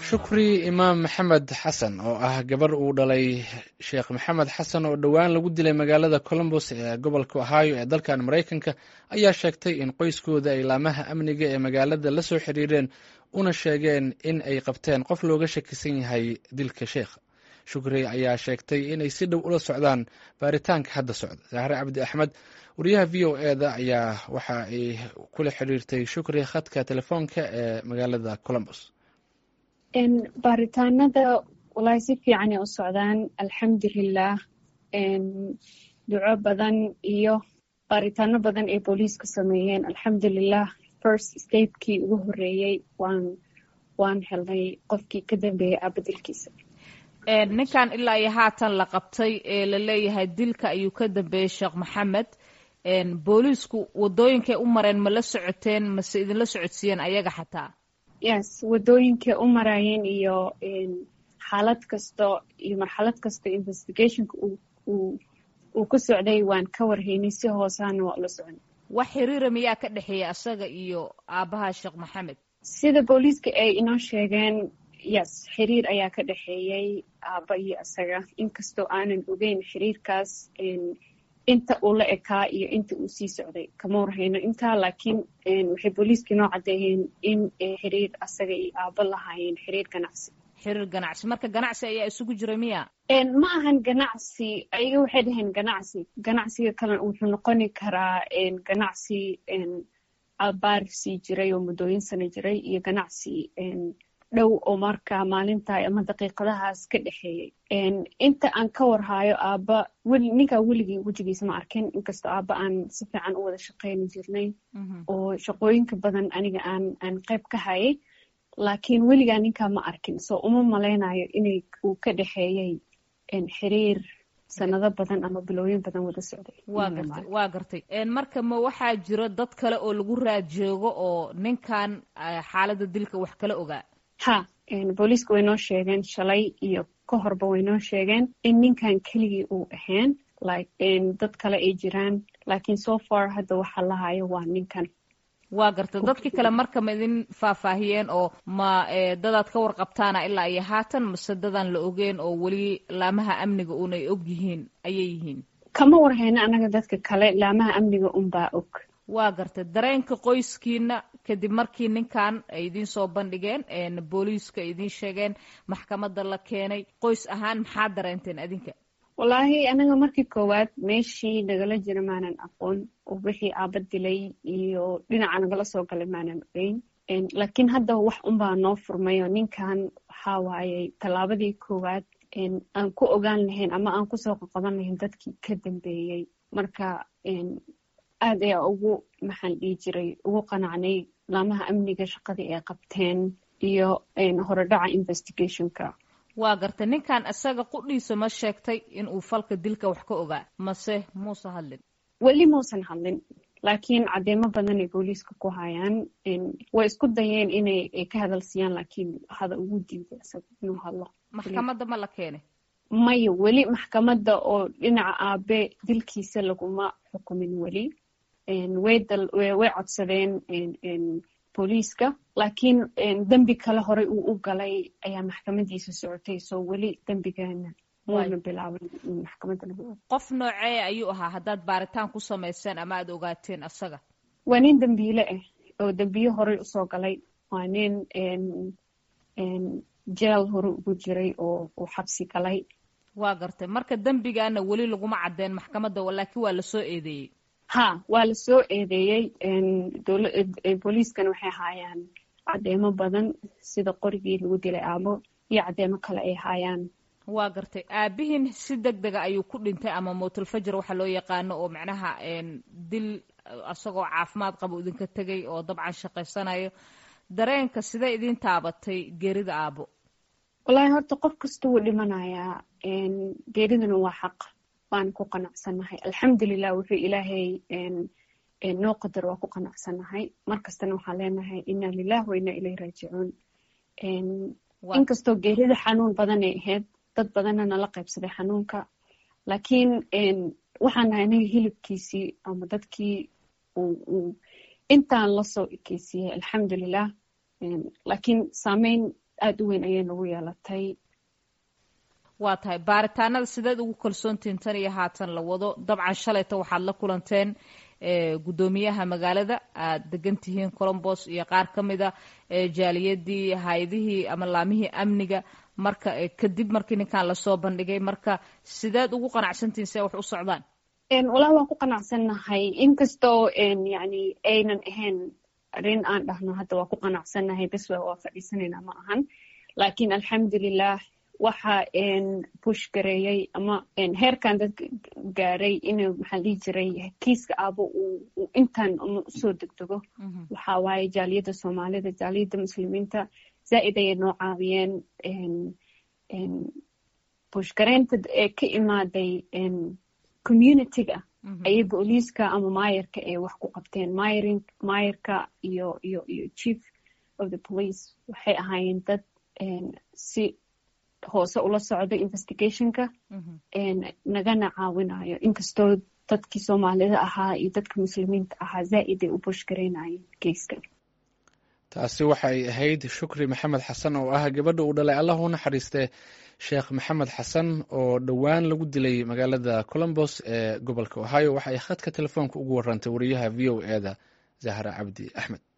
shukri imaam maxamed xasan oo ah gabar uu dhalay sheekh maxamed xasan oo dhowaan lagu dilay magaalada colombos ee gobolka ohio ee dalkan maraykanka ayaa sheegtay in qoyskooda ay laamaha amniga ee magaalada la soo xiriireen una sheegeen in ay qabteen qof looga shakisan yahay dilka sheekha shukri ayaa sheegtay inay si dhow ula socdaan baaritaanka hadda socda zahre cabdi axmed wariyaha v o e da ayaa waxa ay kula xiriirtay shukri khadka telefoonka ee magaalada colombos baaritaanada walahi si fiicanay u socdaan alxamdulilah duco badan iyo baaritaano badan ay booliiska sameeyeen alxamdulilah first stapekii ugu horeeyey waan waan helnay qofkii ka dambeeyey aabadilkiisa ninkan ilaa iyo haatan la qabtay ee la leeyahay dilka ayuu ka dambeeyey sheekh maxamed booliisku wadooyinkay u mareen ma la socoteen mase idinla socodsiiyeen ayaga xataa yes wadooyinkay u maraayeen iyo xaalad kasto iyo marxalad kasta investigationka uu ku socday waan ka warhaynay si hoosaana waa ula socon wax xiriira miyaa ka dhexeeya asaga iyo aabbaha sheekh maxamed sida booliiska ay inoo sheegeen yes xiriir ayaa ka dhexeeyey aabba iyo asaga inkastoo aanan ogeyn xiriirkaas inta uu la ekaa iyo inta uu sii socday kama warhayno intaa laakiin waxay booliiska inoo caddeeyeen in xiriir asaga iyo aabbo lahaayeen xiriir ganacsi xiriir ganacsi marka ganacsi ayaa isugu jira miya ma ahan ganacsi ayaga waxay dhaheen ganacsi ganacsiga kalena wuxuu noqoni karaa ganacsi abaar sii jiray oo muddooyin sana jiray iyo ganacsi dhow oo marka maalinta ama daqiiqadahaas ka dhexeeyey inta aan ka warhaayo aabba ninkaa weligii wejigiisa ma arkin inkastoo aabba aan si fiican u wada shaqayni jirnay oo shaqooyinka badan aniga aan aan qayb ka hayay laakiin weligaa ninkaa ma arkin soo uma malaynayo inay uu ka dhexeeyey xiriir sanado badan ama bilooyin badan wada socday waa gartay waa gartay marka ma waxaa jiro dad kale oo lagu raad joogo oo ninkan xaaladda dilka wax kala ogaa ha booliiska way noo sheegeen shalay iyo ka horba way noo sheegeen in ninkan keligii uu ahayn dad kale ay jiraan laakiin so far hadda waxa lahayo waa ninkan waa garta dadkii kale marka ma idin faahfaahiyeen oo ma dadaad ka warqabtaana ilaa iyo haatan mase dadaan la ogeen oo weli laamaha amniga uun ay og yihiin ayay yihiin kama warhayno annaga dadka kale laamaha amniga unbaa og waa gartay dareenka qoyskiina kadib markii ninkan ay idiin soo bandhigeen booliiska ay idiin sheegeen maxkamadda la keenay qoys ahaan maxaa dareenteen adinka wallaahi anaga markii koowaad meeshii nagala jira maanan aqoon oo wixii aaba dilay iyo dhinaca nagala soo galay maanan ogeyn laakiin hadda wax unbaa noo furmay oo ninkan waxaa waayey tallaabadii koowaad aan ku ogaan lahayn ama aan kusoo qaqaban lahayn dadkii ka dambeeyey marka aad ayaa ugu maxaan dhihi jiray ugu qanacnay laamaha amniga shaqadii ay qabteen iyo horedhaca investigationka waa gartay ninkan isaga qudhiisa ma sheegtay in uu falka dilka wax ka ogaa mase muuse hadlin weli muusan hadlin laakiin caddeemo badan ay booliiska ku hayaan way isku dayeen inay ka hadal siiyaan laakiin hada ugu diiday isaga inuu hadlo maxkamadda ma la keenay maya weli maxkamadda oo dhinaca aabe dilkiisa laguma xukumin weli way codsadeen booliiska laakiin dembi kale horey uu u galay ayaa maxkamadiisa socotay soo weli dembigana muuna bilaaban in maxkamadda lagu qof noocee ayuu ahaa haddaad baaritaan ku samayseen ama aad ogaateen asaga waa nin dembiile ah oo dembiye horey usoo galay waa nin jeel hore ugu jiray oo uu xabsi galay waa gartay marka dembigana weli laguma caddeen maxkamadda laakiin waa lasoo eedeeyey ha waa la soo eedeeyey booliiskana waxay haayaan caddeemo badan sida qorigii lagu dilay aabo iyo caddeemo kale ay haayaan waa gartay aabihiin si deg dega ayuu ku dhintay ama mowtulfajar waxa loo yaqaano oo macnaha dil isagoo caafimaad qabo idinka tegay oo dabcan shaqaysanayo dareenka sidee idiin taabatay geerida aabo wallaahi horta qof kasta wuu dhimanayaa geeriduna waa xaq waan ku qanacsannahay alxamdulilah wuxuu ilaahay noo qadar waa ku qanacsannahay markastana waxaan leenahay inna lilah wa inna ilayh raajicuun inkastoo geerida xanuun badanay ahayd dad badanna nala qaybsaday xanuunka laakiin waxaan nahay anaga hilibkiisii ama dadkii intaan lasoo ekeysiiyey alxamdulilah laakiin saameyn aada u weyn ayay nagu yeelatay waa tahay baaritaanada sideed ugu kalsoontihin tan iyo haatan la wado dabcan shalayta waxaad la kulanteen guddoomiyaha magaalada aad degan tihiin colombos iyo qaar ka mida jaaliyadii hay-adihii ama laamihii amniga marka kadib markii ninkan lasoo bandhigay marka sideed ugu qanacsantihin see wax u socdaan walaa waan ku qanacsannahay inkastoo yani aynan ahayn arrin aan dhahno hadda waa ku qanacsannahay bes waa fadhiisanaynaa ma ahan laakiin alxamdulilah waxa bush gareeyey ama heerkan dad gaaray inuu maxaa dhihi jiray kiiska aabo uu intan usoo degdego waxa waaye jaaliyadda soomaalida jaaliyadda muslimiinta zaa'id ayay noo caawiyeen bush gareynta ee ka imaaday communityga ayay booliiska ama maayarka ay wax ku qabteen maayarka iyo iyo iyo chief of the police waxay ahaayeen dad si hoose ula socda investigationka nagana caawinayo inkastoo dadkii soomaalida ahaa iyo dadka muslimiinta ahaa zaa'id ay u bush garaynayeen geyska taasi waxay ahayd shukri maxamed xasan oo ah gabadha uu dhalay allah u naxariistee sheekh maxamed xasan oo dhowaan lagu dilay magaalada colombos ee gobolka ohio waxa ay khadka telefoonka ugu warantay wariyaha v o e da zahra cabdi axmed